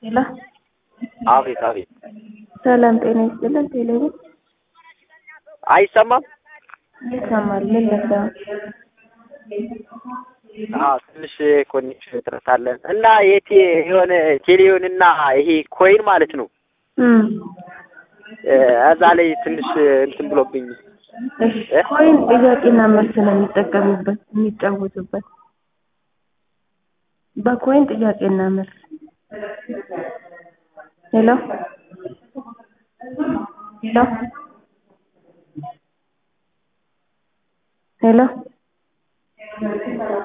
ሄሎ አቤት አቤት። ሰላም ጤና ይስጥልን። ቴሌቪዥን አይሰማም? ይሰማል። ምን ለዛ አዎ ትንሽ ኮኔክሽን እጥረት አለን እና የቴ የሆነ ቴሌውን እና ይሄ ኮይን ማለት ነው እም እዛ ላይ ትንሽ እንትን ብሎብኝ እሺ ኮይን ጥያቄና መልስ ነው የሚጠቀሙበት የሚጫወቱበት በኮይን ጥያቄና መልስ ሄሎ ሄሎ ሄሎ